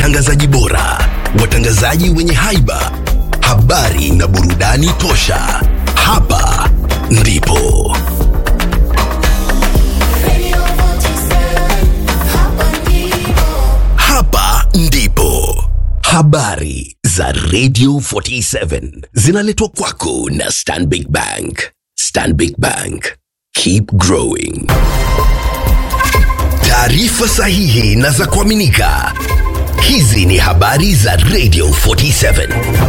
watangazaji bora, watangazaji wenye haiba, habari na burudani tosha. Hapa ndipo hapa ndipo habari za Radio 47 zinaletwa kwako na Stanbic Bank. Stanbic Bank, keep growing. Taarifa sahihi na za kuaminika. Hizi ni habari za Radio 47.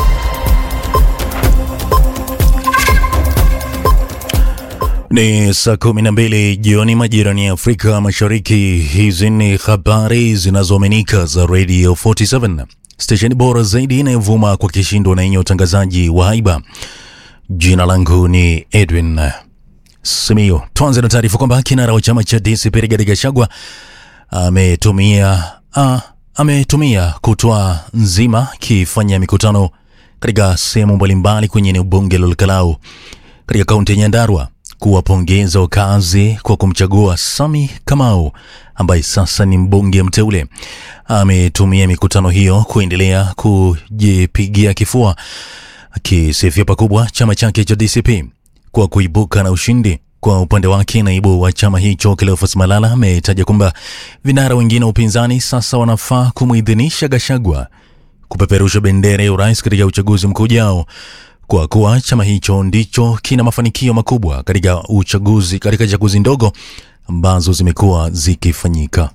Ni saa kumi na mbili jioni majirani ya Afrika Mashariki. Hizi ni habari zinazoaminika za Radio 47, stesheni bora zaidi inayovuma kwa kishindo na yenye utangazaji wa haiba. Jina langu ni Edwin Simio. Tuanze na taarifa kwamba kinara wa chama cha DCP Rigathi Gachagua ametumia ah, ametumia kutwa nzima kifanya mikutano katika sehemu mbalimbali kwenye eneo bunge la Olkalau katika kaunti ya Nyandarua kuwapongeza wakazi kwa kumchagua Sami Kamau ambaye sasa ni mbunge mteule. Ametumia mikutano hiyo kuendelea kujipigia kifua akisifia pakubwa chama chake cha DCP kwa kuibuka na ushindi. Kwa upande wake, naibu wa chama hicho Cleophas Malala ametaja kwamba vinara wengine wa upinzani sasa wanafaa kumwidhinisha Gachagua kupeperusha bendera ya urais katika uchaguzi mkuu ujao kwa kuwa chama hicho ndicho kina mafanikio makubwa katika uchaguzi katika chaguzi ndogo ambazo zimekuwa zikifanyika.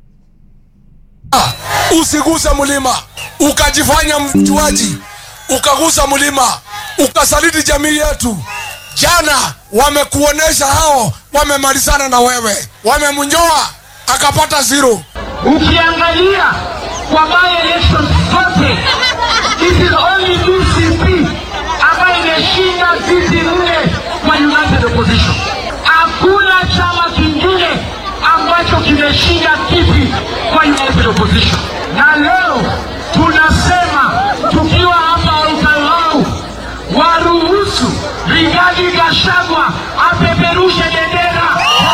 Usigusa mlima ukajifanya mjuaji, ukagusa mlima ukasaliti jamii yetu. Jana wamekuonesha hao wamemalizana na wewe, wamemnyoa akapata zero. Ukiangalia kwa by elections zote, it is only DCP ambayo imeshinda viti nne kwa united opposition. Hakuna chama kingine ambacho kimeshinda kiti kwa united opposition, na leo tunasema tukiwa hapa Olkalau, waruhusu Rigathi Gachagua apeperushe bendera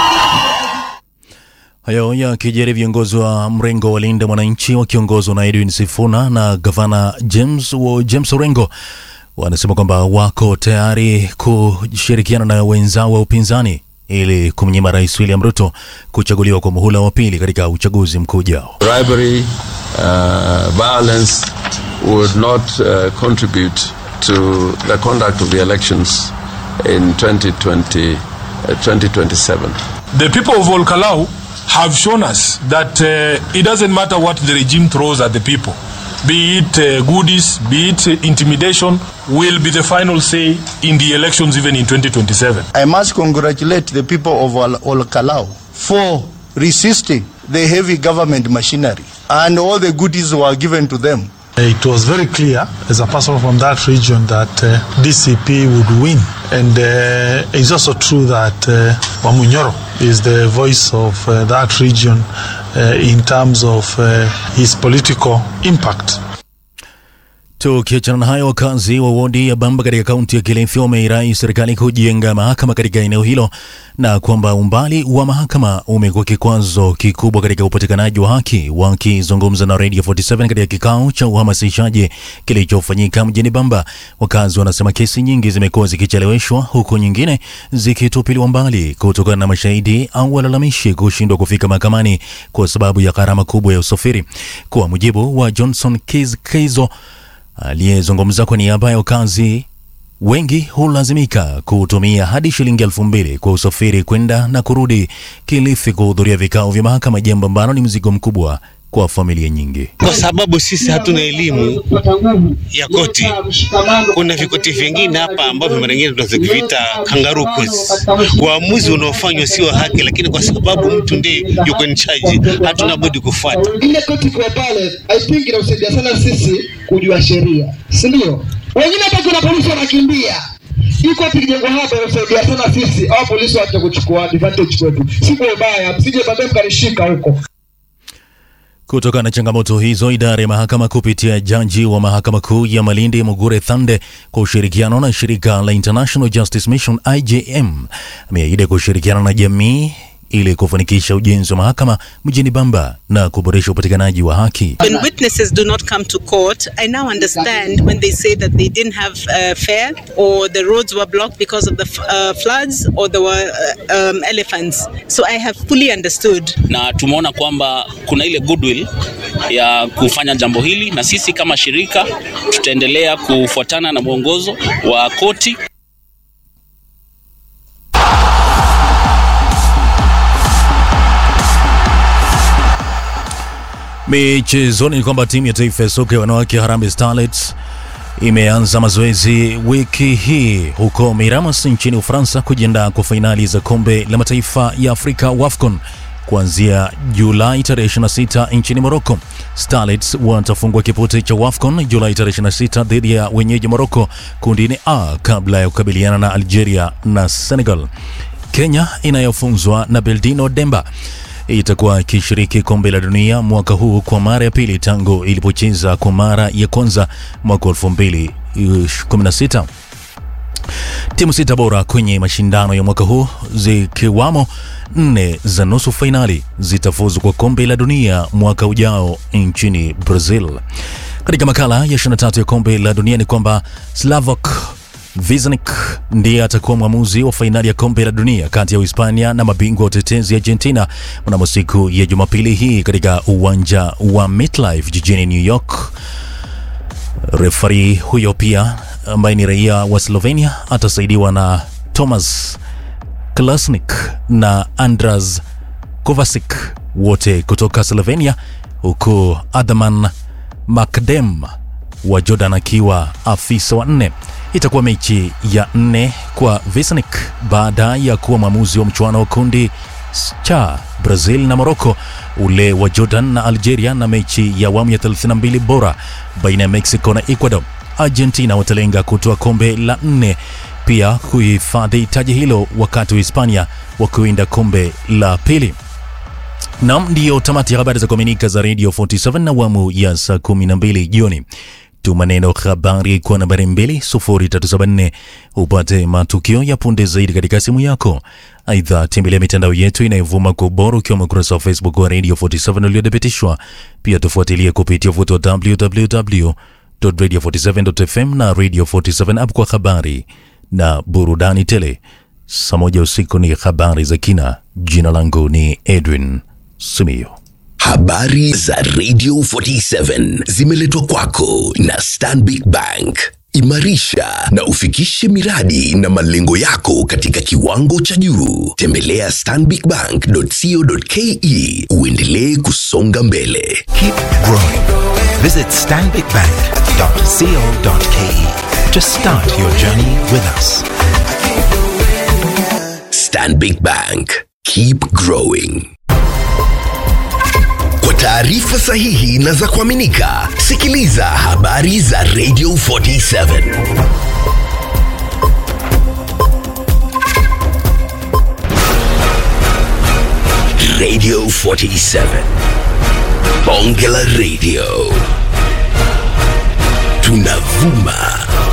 Hayo yakijiri, viongozi wa mrengo wa Linda Mwananchi wakiongozwa na Edwin Sifuna na gavana James, wa James Orengo wanasema kwamba wako tayari kushirikiana na wenzao wa upinzani ili kumnyima Rais William Ruto kuchaguliwa kwa muhula wa pili katika uchaguzi mkuu ujao. bribery, uh, violence would not uh, contribute to the conduct of the elections in 2020, uh, 2027. The people of Olkalau have shown us that uh, it doesn't matter what the regime throws at the people, be it uh, goodies, be it uh, intimidation, will be the final say in the elections even in 2027. I must congratulate the people of Ol- Olkalau for resisting the heavy government machinery and all the goodies were given to them. It was very clear as a person from that region that uh, DCP would win. And uh, it's also true that uh, Wamunyoro is the voice of uh, that region uh, in terms of uh, his political impact. Tukiachana na hayo, wakazi wa wodi ya Bamba katika kaunti ya Kilifi wameirai serikali kujenga mahakama katika eneo hilo na kwamba umbali wa mahakama umekuwa kikwazo kikubwa katika upatikanaji wa haki. Wakizungumza na Radio 47 katika kikao cha uhamasishaji kilichofanyika mjini Bamba, wakazi wanasema kesi nyingi zimekuwa zikicheleweshwa huku nyingine zikitupiliwa mbali kutokana na mashahidi au walalamishi kushindwa kufika mahakamani kwa sababu ya gharama kubwa ya usafiri. Kwa mujibu wa Johnson Kiz Keizo aliyezungumza kwa niaba ya wakazi wengi hulazimika kutumia hadi shilingi elfu mbili kwa usafiri kwenda na kurudi Kilifi kuhudhuria vikao vya mahakama, jambo ambalo ni mzigo mkubwa kwa familia nyingi. kwa sababu sisi hatuna elimu ya koti. Kuna vikoti vingine hapa ambavyo mara nyingine tunaviita kangaroo courts. Uamuzi unaofanywa sio haki, lakini kwa sababu mtu ndiye yuko in charge, hatuna budi kufuata. ile koti kwa pale I think inausaidia sana sisi kujua sheria, si ndio? Wengine hata kuna polisi wanakimbia hii koti kijengwa hapa inasaidia sana sisi au polisi wacha kuchukua advantage kwetu, si kwa ubaya, msije baadaye mkanishika huko. Kutokana na changamoto hizo, idara ya mahakama kupitia jaji wa mahakama kuu ya Malindi Mugure Thande kwa ushirikiano na shirika la International Justice Mission IJM ameahidi kushirikiana na jamii ili kufanikisha ujenzi wa mahakama mjini Bamba na kuboresha upatikanaji wa haki. When witnesses do not come to court, I now understand when they say that they didn't have uh, fare or the roads were blocked because of the f- uh, floods or there were uh, um, elephants. So I have fully understood. na tumeona kwamba kuna ile goodwill ya kufanya jambo hili, na sisi kama shirika tutaendelea kufuatana na mwongozo wa koti. Michezoni ni kwamba timu ya taifa ya soka ya wanawake Harambee Starlets imeanza mazoezi wiki hii huko Miramas nchini Ufaransa kujiandaa kwa fainali za kombe la mataifa ya Afrika WAFCON kuanzia Julai tarehe 26 nchini Morocco. Starlets watafungua kipute cha WAFCON Julai tarehe 26 dhidi ya wenyeji Morocco kundini A kabla ya kukabiliana na Algeria na Senegal. Kenya inayofunzwa na Beldino Demba itakuwa ikishiriki kombe la dunia mwaka huu kwa mara ya pili tangu ilipocheza kwa mara ya kwanza mwaka 2016. Timu sita bora kwenye mashindano ya mwaka huu zikiwamo nne za nusu fainali zitafuzu kwa kombe la dunia mwaka ujao nchini Brazil. Katika makala ya 23 ya kombe la dunia ni kwamba Slavok Viznik ndiye atakuwa mwamuzi wa fainali ya kombe la dunia kati ya Uhispania na mabingwa watetezi Argentina mnamo siku ya Jumapili hii katika uwanja wa MetLife jijini New York. Refari huyo pia ambaye ni raia wa Slovenia atasaidiwa na Tomas Klasnik na Andras Kovacic wote kutoka Slovenia, huku Adman Makdem wa Jordan akiwa afisa wa nne. Itakuwa mechi ya nne kwa Vesnik baada ya kuwa mwamuzi wa mchuano wa kundi cha Brazil na Morocco, ule wa Jordan na Algeria, na mechi ya awamu ya 32 bora baina ya Mexico na Ecuador. Argentina watalenga kutoa kombe la nne pia kuhifadhi taji hilo, wakati wa Hispania wakiwinda kombe la pili. Nam, ndiyo tamati ya habari za kuaminika za Radio 47 na awamu ya saa 12 jioni. Tuma neno habari kwa nambari 2374 upate matukio ya punde zaidi katika simu yako. Aidha, tembelea mitandao yetu inayovuma kwa ubora ukiwemo ukurasa wa Facebook wa Radio 47 uliothibitishwa. Pia tufuatilie kupitia uvuti wa www.radio47.fm na Radio 47 app kwa habari na burudani tele. Saa moja usiku ni habari za kina. Jina langu ni Edwin Simiyo. Habari za Radio 47 zimeletwa kwako na Stanbic Bank. Imarisha na ufikishe miradi na malengo yako katika kiwango cha juu. Tembelea stanbicbank.co.ke uendelee kusonga mbele. Keep growing. Visit stanbicbank.co.ke to start your journey with us. Stanbic Bank. Keep growing. Kwa taarifa sahihi na za kuaminika, sikiliza habari za Radio 47. Radio 47. Bonge la Radio. Tunavuma